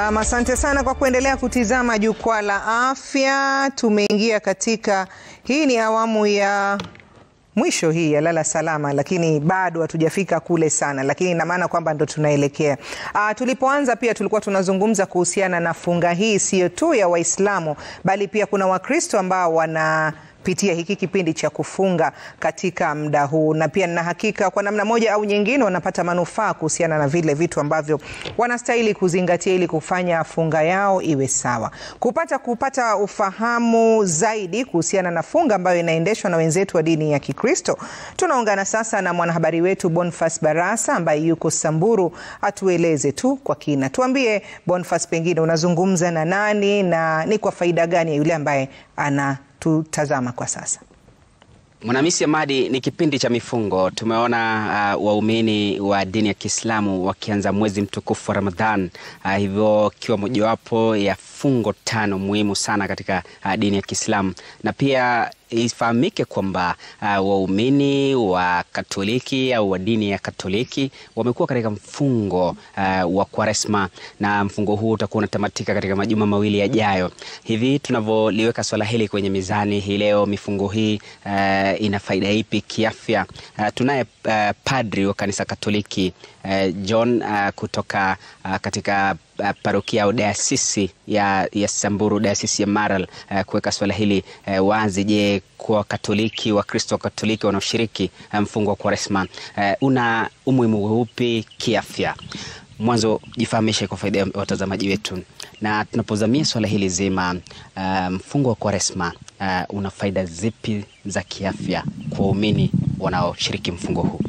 Naam, asante sana kwa kuendelea kutizama jukwaa la afya. Tumeingia katika, hii ni awamu ya mwisho hii ya lala salama, lakini bado hatujafika kule sana, lakini ina maana kwamba ndo tunaelekea. Uh, tulipoanza pia tulikuwa tunazungumza kuhusiana na funga hii sio tu ya Waislamu bali pia kuna Wakristo ambao wana pitia hiki kipindi cha kufunga katika muda huu, na pia nina hakika kwa namna moja au nyingine wanapata manufaa kuhusiana na vile vitu ambavyo wanastahili kuzingatia ili kufanya funga yao iwe sawa. Kupata kupata ufahamu zaidi kuhusiana na funga ambayo inaendeshwa na wenzetu wa dini ya Kikristo, tunaungana sasa na mwanahabari wetu Boniface Barasa ambaye yuko Samburu, atueleze tu kwa kina. Tuambie Boniface, pengine unazungumza na nani na ni kwa faida gani ya yule ambaye ana tutazama kwa sasa. Mwanamisi Amadi, ni kipindi cha mifungo. Tumeona uh, waumini wa dini ya Kiislamu wakianza mwezi mtukufu wa Ramadhan, uh, hivyo ikiwa mojawapo ya fungo tano muhimu sana katika uh, dini ya Kiislamu na pia ifahamike kwamba uh, waumini wa Katoliki au wa dini ya Katoliki wamekuwa katika mfungo uh, wa Kwaresma na mfungo huu utakuwa unatamatika katika majuma mawili yajayo. Hivi tunavyoliweka swala hili kwenye mizani hii leo, mifungo hii uh, ina faida ipi kiafya? Uh, tunaye uh, padri wa kanisa Katoliki uh, John uh, kutoka uh, katika uh, parokia au dayasisi ya, ya Samburu, dayasisi ya Maral uh, kuweka swala hili uh, wazi. Je, kwa Katoliki, Wakristo wa Katoliki wanaoshiriki mfungo wa Kwaresma uh, una umuhimu upi kiafya? Mwanzo jifahamishe kwa faida ya watazamaji wetu, na tunapozamia swala hili zima uh, mfungo wa Kwaresma uh, una faida zipi za kiafya kwa waumini wanaoshiriki mfungo huu?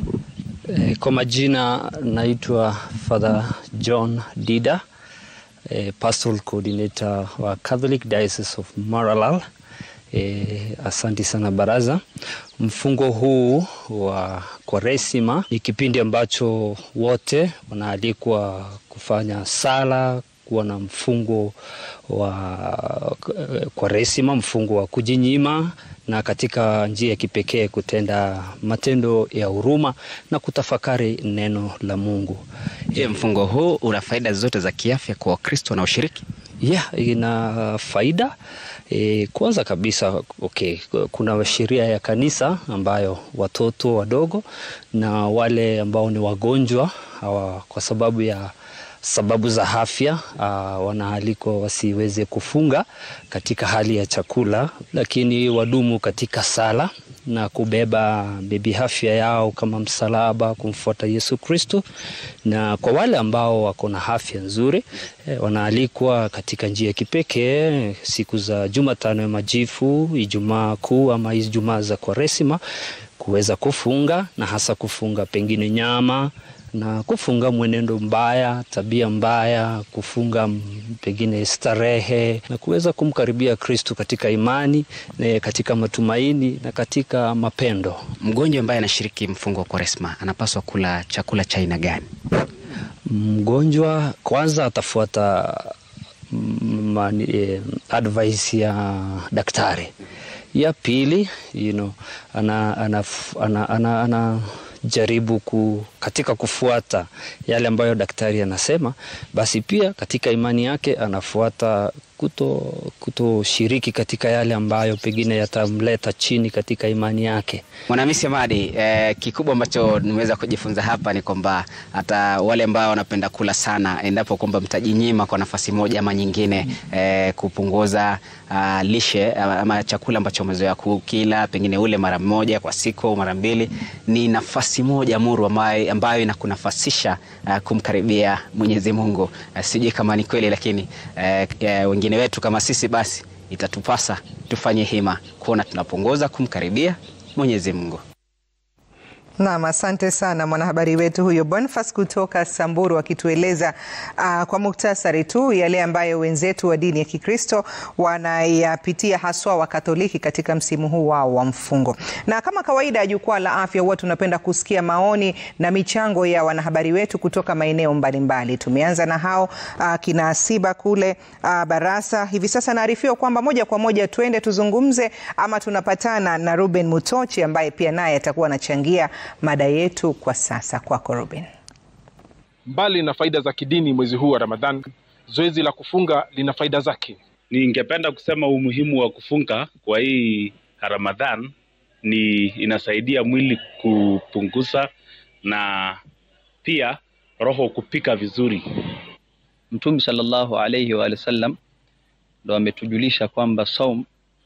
E, kwa majina naitwa Father John Dida, e, Pastoral Coordinator wa Catholic Diocese of Maralal. E, asanti sana baraza. Mfungo huu wa Kwaresima ni kipindi ambacho wote wanaalikwa kufanya sala, kuwa na mfungo wa Kwaresima, mfungo wa kujinyima na katika njia ya kipekee kutenda matendo ya huruma na kutafakari neno la Mungu. Je, mfungo huu una faida zote za kiafya kwa Wakristo wanaoshiriki? Yeah, ina faida e, kwanza kabisa okay, kuna sheria ya kanisa ambayo watoto wadogo na wale ambao ni wagonjwa hawa, kwa sababu ya sababu za afya uh, wanaalikwa wasiweze kufunga katika hali ya chakula, lakini wadumu katika sala na kubeba bebi afya yao kama msalaba kumfuata Yesu Kristo. Na kwa wale ambao wako na afya nzuri eh, wanaalikwa katika njia ya kipekee siku za Jumatano ya Majifu, Ijumaa Kuu ama Ijumaa za Kwaresima kuweza kufunga na hasa kufunga pengine nyama na kufunga mwenendo mbaya, tabia mbaya, kufunga pengine starehe na kuweza kumkaribia Kristu katika imani na katika matumaini na katika mapendo. Mgonjwa ambaye anashiriki mfungo wa Kwaresma anapaswa kula chakula cha aina gani? Mgonjwa kwanza atafuata mani, eh, advice ya daktari. Ya pili you know, ana, ana, ana, ana, ana jaribu ku, katika kufuata yale ambayo daktari anasema, basi pia katika imani yake anafuata kuto kutoshiriki katika yale ambayo pengine yatamleta chini katika imani yake. Mwanamisi Amadi, eh, kikubwa ambacho nimeweza kujifunza hapa ni kwamba hata wale ambao wanapenda kula sana, endapo kwamba mtajinyima kwa nafasi moja ama nyingine, eh, kupunguza uh, lishe ama chakula ambacho umezoea kukila, pengine ule mara moja kwa siku au mara mbili, ni nafasi moja muru ambayo, ambayo inakunafasisha uh, kumkaribia Mwenyezi Mungu. Uh, sijui kama ni kweli, lakini uh, wengine wetu kama sisi basi itatupasa tufanye hima kuona tunapunguza kumkaribia Mwenyezi Mungu. Naam, asante sana mwanahabari wetu huyo Boniface kutoka Samburu akitueleza uh, kwa muktasari tu yale ambayo wenzetu wa dini ya Kikristo wanayapitia haswa wa Katoliki katika msimu huu wao wa mfungo. Na kama kawaida ya jukwaa la afya, huwa tunapenda kusikia maoni na michango ya wanahabari wetu kutoka maeneo mbalimbali. Tumeanza na hao uh, kina Asiba kule uh, Barasa. Hivi sasa naarifiwa kwamba moja kwa moja tuende tuzungumze ama tunapatana na Ruben Mutochi ambaye pia naye atakuwa anachangia mada yetu kwa sasa. Kwako Ruben. Mbali na faida za kidini mwezi huu wa Ramadhan, zoezi la kufunga lina faida zake. Ningependa kusema umuhimu wa kufunga kwa hii Ramadhan ni inasaidia mwili kupunguza na pia roho kupika vizuri. Mtume sallallahu alayhi wa sallam ndo ametujulisha kwamba saum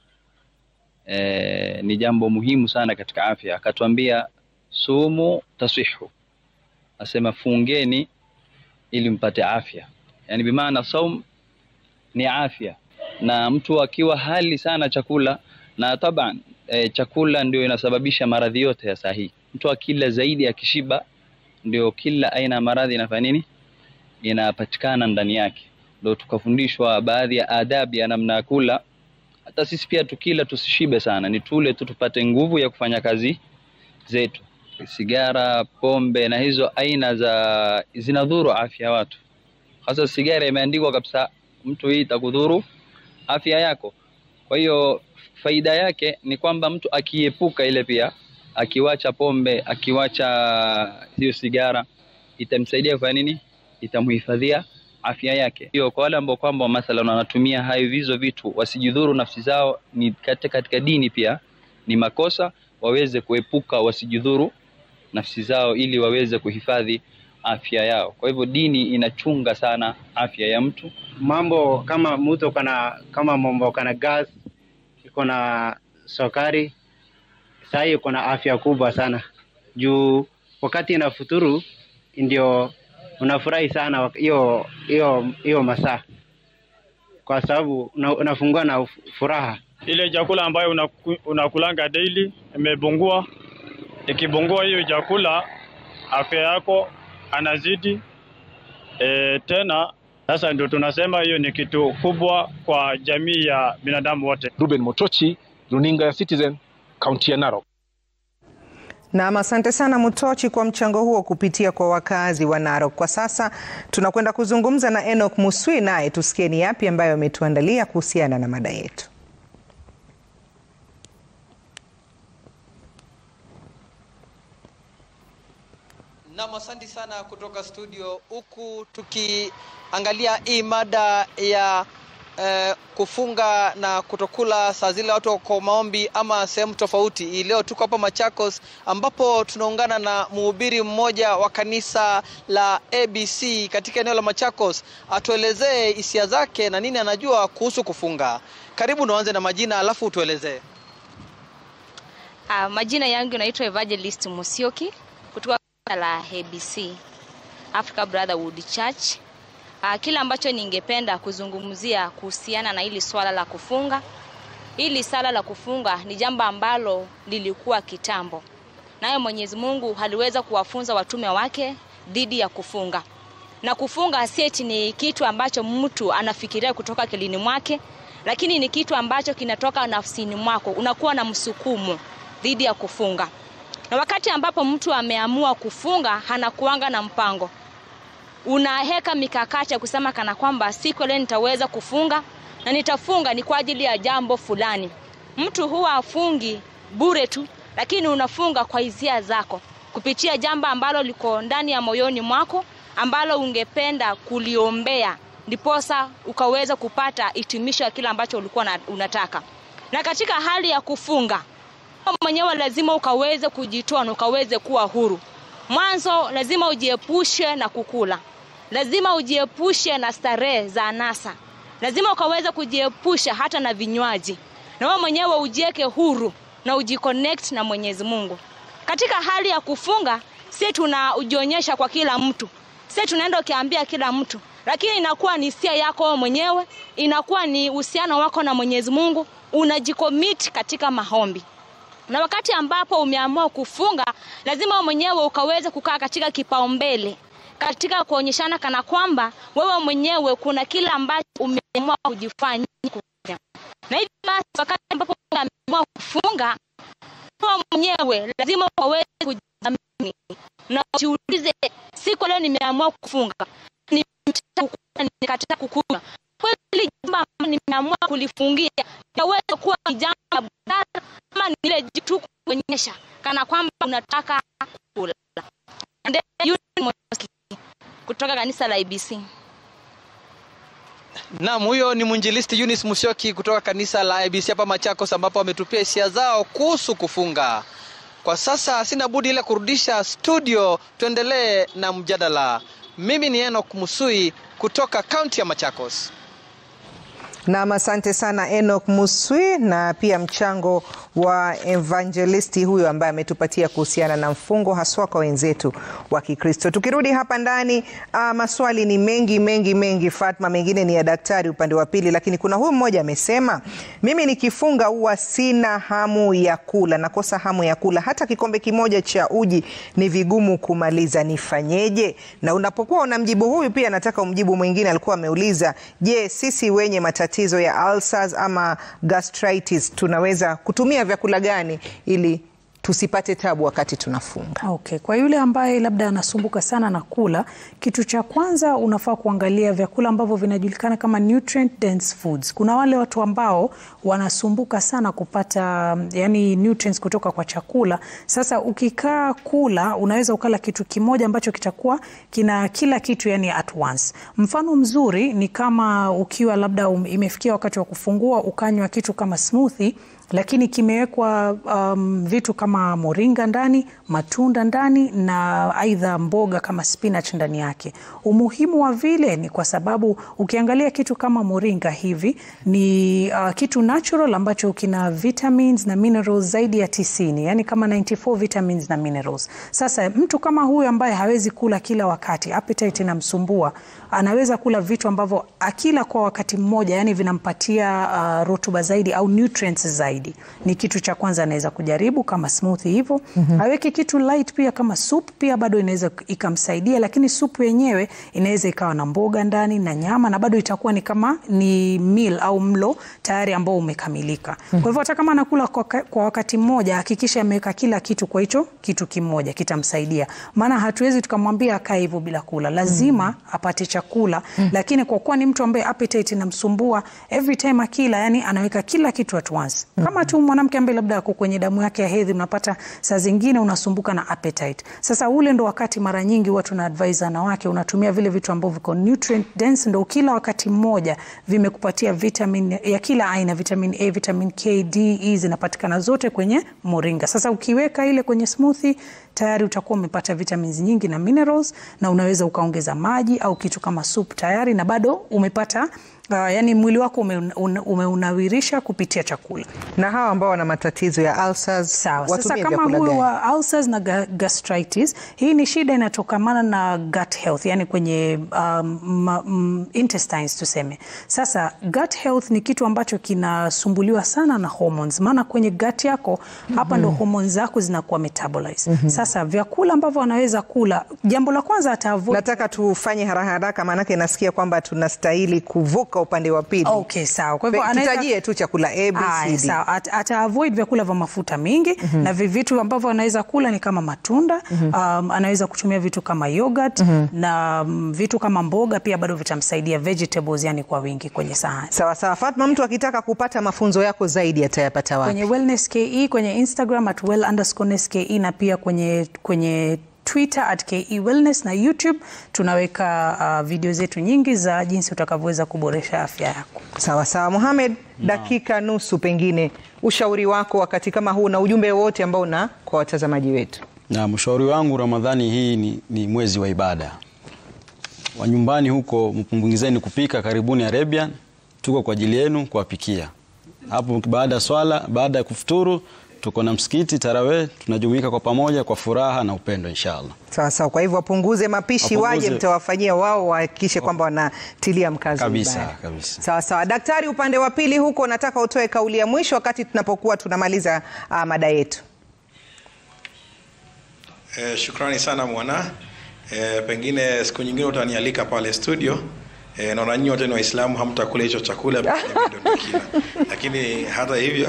e, ni jambo muhimu sana katika afya. Akatuambia sumu tasihu, asema fungeni ili mpate afya, yani bimaana saum ni afya, na mtu akiwa hali sana chakula na taban e, chakula ndio inasababisha maradhi yote ya sahihi. Mtu akila zaidi akishiba, ndio kila aina ya maradhi inafanya nini, inapatikana ndani yake. Ndio tukafundishwa baadhi ya adabu ya namna ya kula. Hata sisi pia tukila tusishibe sana, ni tule tu tupate nguvu ya kufanya kazi zetu. Sigara, pombe na hizo aina za zinadhuru afya ya watu. Hasa sigara imeandikwa kabisa, mtu hii itakudhuru afya yako. Kwa hiyo faida yake ni kwamba mtu akiepuka ile, pia akiwacha pombe, akiwacha hiyo sigara, itamsaidia kwa nini? Itamhifadhia afya yake. Hiyo kwa wale ambao kwamba mathalan wanatumia hayo hizo vitu wasijidhuru nafsi zao, ni katika, katika dini pia ni makosa, waweze kuepuka wasijidhuru nafsi zao ili waweze kuhifadhi afya yao. Kwa hivyo dini inachunga sana afya ya mtu. Mambo kama mtu kana kama mambo kana gas iko na sukari, saa hii iko na afya kubwa sana juu wakati inafuturu ndio unafurahi sana hiyo hiyo hiyo masaa, kwa sababu una, unafungua na furaha. Ile chakula ambayo unaku, unakulanga daily imepungua. Ikipungua hiyo chakula, afya yako anazidi e, tena sasa ndio tunasema hiyo ni kitu kubwa kwa jamii ya binadamu wote. Ruben Motochi, runinga ya Citizen, kaunti ya Narok. Nam, asante sana Mutochi kwa mchango huo kupitia kwa wakazi wa Narok. Kwa sasa tunakwenda kuzungumza na Enoch Muswi, naye tusikie ni yapi ambayo ametuandalia kuhusiana na mada yetu. Nam, asante sana kutoka studio, huku tukiangalia hii mada ya eh, kufunga na kutokula saa zile watu wako maombi ama sehemu tofauti. Hii leo tuko hapa Machakos, ambapo tunaungana na mhubiri mmoja wa kanisa la ABC katika eneo la Machakos, atuelezee hisia zake na nini anajua kuhusu kufunga. Karibu, naanze na majina alafu utuelezee. Uh, majina yangu naitwa Evangelist Musioki kutoka la ABC Africa Brotherhood Church. Uh, kile ambacho ningependa kuzungumzia kuhusiana na hili swala la kufunga. Hili swala la kufunga ni jambo ambalo lilikuwa kitambo, naye Mwenyezi Mungu aliweza kuwafunza watume wake dhidi ya kufunga, na kufunga sieti ni kitu ambacho mtu anafikiria kutoka akilini mwake, lakini ni kitu ambacho kinatoka nafsini mwako, unakuwa na msukumo dhidi ya kufunga na wakati ambapo mtu ameamua kufunga anakuanga na mpango, unaheka mikakati ya kusema kana kwamba siku leo nitaweza kufunga na nitafunga ni kwa ajili ya jambo fulani. Mtu huwa afungi bure tu, lakini unafunga kwa hisia zako kupitia jambo ambalo liko ndani ya moyoni mwako ambalo ungependa kuliombea, ndiposa ukaweza kupata hitimisho ya kile ambacho ulikuwa unataka. Na katika hali ya kufunga mwenyewe lazima ukaweze kujitoa na ukaweze kuwa huru. Mwanzo lazima ujiepushe na kukula, lazima ujiepushe na starehe za anasa, lazima ukaweze kujiepusha hata na vinywaji, na wewe mwenyewe ujiweke huru na ujiconnect na Mwenyezi Mungu. Katika hali ya kufunga, si tunajionyesha kwa kila mtu, si tunaenda ukiambia kila mtu, lakini inakuwa ni hisia yako wewe mwenyewe, inakuwa ni uhusiano wako na Mwenyezi Mungu, unajikomit katika maombi na wakati ambapo umeamua kufunga, lazima mwenyewe ukaweze kukaa katika kipaumbele, katika kuonyeshana kana kwamba wewe mwenyewe kuna kile ambacho umeamua kujifanya. Na hivyo basi, wakati ambapo umeamua kufunga, wewe mwenyewe lazima ukaweze kujidhamini na ujiulize, siku leo nimeamua kufunga, nikataka kukunywa kweli, jambo ambalo nimeamua kulifungia yaweza kuwa ni jambo la busara ama ni ile tu kuonyesha kana kwamba unataka kula. Kutoka kanisa la ABC. Naam, huyo ni mwinjilisti Eunice Musyoki kutoka kanisa la ABC hapa Machakos, ambapo ametupia hisia zao kuhusu kufunga. Kwa sasa sina budi ile kurudisha studio, tuendelee na mjadala. Mimi ni Enoch Musui kutoka kaunti ya Machakos. Nam, asante sana Enoch Muswi na pia mchango wa evangelisti huyo ambaye ametupatia kuhusiana na mfungo haswa kwa wenzetu wa Kikristo. Tukirudi hapa ndani, uh, maswali ni mengi mengi mengi, Fatma, mengine ni ya daktari upande wa pili, lakini kuna huyu mmoja amesema, mimi nikifunga huwa sina hamu ya kula, nakosa hamu ya kula, hata kikombe kimoja cha uji ni vigumu kumaliza, nifanyeje? Na unapokuwa unamjibu huyu, pia nataka umjibu mwingine, alikuwa ameuliza, je, sisi wenye matatizo ya ulcers ama gastritis tunaweza kutumia vyakula gani ili tusipate tabu wakati tunafunga? Okay. Kwa yule ambaye labda anasumbuka sana na kula, kitu cha kwanza unafaa kuangalia vyakula ambavyo vinajulikana kama nutrient dense foods. Kuna wale watu ambao wanasumbuka sana kupata yani nutrients kutoka kwa chakula. Sasa ukikaa kula, unaweza ukala kitu kimoja ambacho kitakuwa kina kila kitu yani at once. Mfano mzuri ni kama ukiwa labda um, imefikia wakati wa kufungua ukanywa kitu kama smoothie lakini kimewekwa um, vitu kama moringa ndani, matunda ndani na aidha mboga kama spinach ndani yake. Umuhimu wa vile ni kwa sababu ukiangalia kitu kama moringa hivi ni uh, kitu natural ambacho kina vitamins na minerals zaidi ya tisini, yani kama 94 vitamins na minerals. Sasa mtu kama huyu ambaye hawezi kula kila wakati, appetite inamsumbua, anaweza kula vitu ambavyo akila kwa wakati mmoja, yani vinampatia uh, rutuba zaidi au nutrients zaidi ni kitu cha kwanza anaweza kujaribu kama smoothie hivyo. mm -hmm. Aweke kitu light pia kama soup pia bado inaweza ikamsaidia, lakini supu yenyewe inaweza ikawa na mboga ndani na nyama na bado itakuwa ni kama ni meal au mlo tayari ambao umekamilika. mm -hmm. Kwa hivyo hata kama anakula kwa, kwa wakati mmoja hakikisha ameweka kila kitu kwa hicho kitu kimoja, kitamsaidia. Maana hatuwezi tukamwambia akae hivyo bila kula, lazima mm -hmm. apate chakula mm -hmm. Lakini kwa kuwa ni mtu ambaye appetite inamsumbua every time akila, yani anaweka kila kitu at once mm -hmm kama tu mwanamke ambaye labda ako kwenye damu yake ya hedhi, unapata saa zingine unasumbuka na appetite. Sasa ule ndo wakati mara nyingi huwa tuna advise wanawake, unatumia vile vitu ambavyo viko nutrient dense, ndo kila wakati mmoja vimekupatia vitamin ya kila aina, vitamin A, vitamin K, D, E zinapatikana zote kwenye moringa. Sasa ukiweka ile kwenye smoothie tayari utakuwa umepata vitamins nyingi na minerals, na unaweza ukaongeza maji au kitu kama soup tayari, na bado umepata Uh, yani mwili wako umeunawirisha ume kupitia chakula. Na hawa ambao wana matatizo ya ulcers, sawa. Sasa kama huyu wa ulcers na gastritis, hii ni shida inatokamana na gut health, yani kwenye um, um, intestines tuseme. Sasa gut health ni kitu ambacho kinasumbuliwa sana na hormones, maana kwenye gut yako mm -hmm. hapa ndo hormones zako zinakuwa metabolize. mm -hmm. Sasa vyakula ambavyo anaweza kula, jambo la kwanza ata avoid. Nataka tufanye haraka haraka, maanake nasikia kwamba tunastahili kuvuka upande wa pili. Okay, sawa. Kwa hivyo anaweza tutajie tu chakula A, B, C, D. Sawa. At, ata avoid vyakula vya mafuta mingi mm -hmm. na vitu ambavyo anaweza kula ni kama matunda mm -hmm. um, anaweza kutumia vitu kama yogurt mm -hmm. na um, vitu kama mboga pia bado vitamsaidia vegetables, yani kwa wingi kwenye sahani. Sawa sawa. Fatma, mtu akitaka kupata mafunzo yako zaidi atayapata wapi? Kwenye Wellness KE, kwenye Instagram at well_ke na pia kwenye kwenye Twitter at KE Wellness na YouTube tunaweka uh, video zetu nyingi za jinsi utakavyoweza kuboresha afya yako. Sawa sawa. Mohamed, no. dakika nusu, pengine ushauri wako wakati kama huu na ujumbe wote ambao una kwa watazamaji wetu. Na mshauri wangu, Ramadhani hii ni, ni mwezi wa ibada. Wa nyumbani huko mpunguzeni kupika, karibuni Arabian, tuko kwa ajili yenu kuwapikia. Hapo baada ya swala, baada ya kufuturu tuko na msikiti Tarawih, tunajumuika kwa pamoja kwa furaha na upendo inshallah. Sawa sawa. Kwa hivyo wapunguze mapishi, wapunguze... waje mtawafanyia wao, wahakikishe kwamba wanatilia mkazo kabisa, ibada. Kabisa. Sawa sawa. Daktari, upande wa pili huko, nataka utoe kauli ya mwisho wakati tunapokuwa tunamaliza uh, mada yetu. Eh, shukrani sana mwana. Eh, pengine siku nyingine utanialika pale studio. E, naona nyinyi wote ni Waislamu hamtakula hicho chakula kila, lakini hata hivyo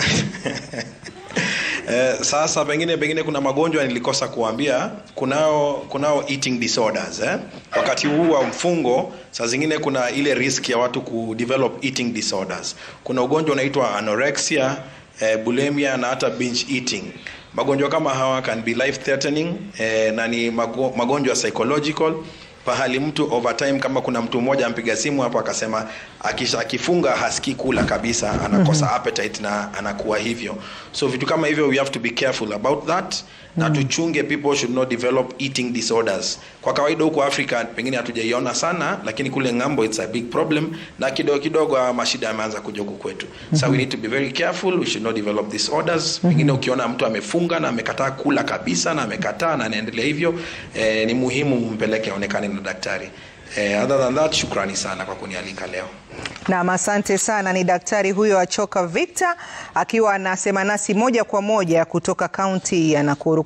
e, sasa pengine pengine kuna magonjwa nilikosa kuambia, kunao kunao eating disorders eh? Wakati huu wa mfungo saa zingine kuna ile risk ya watu ku develop eating disorders. Kuna ugonjwa unaitwa anorexia, eh, bulimia na hata binge eating. Magonjwa kama hawa can be life threatening eh, na ni magonjwa psychological pahali mtu over time kama kuna mtu mmoja ampiga simu hapo akasema akisha akifunga hasikii kula kabisa anakosa appetite na anakuwa hivyo so vitu kama hivyo we have to be careful about that na tuchunge people should not develop eating disorders kwa kawaida huko afrika pengine hatujaiona sana lakini kule ng'ambo it's a big problem na kidogo kidogo haya mashida yameanza kuja huku kwetu so we need to be very careful we should not develop disorders pengine ukiona mtu amefunga na amekataa kula kabisa na amekataa na anaendelea hivyo eh, ni muhimu mpeleke aonekane na daktari eh, other than that shukrani sana kwa kunialika leo Naam, asante sana. Ni daktari huyo Achoka Victor akiwa anasema nasi moja kwa moja kutoka kaunti ya Nakuru.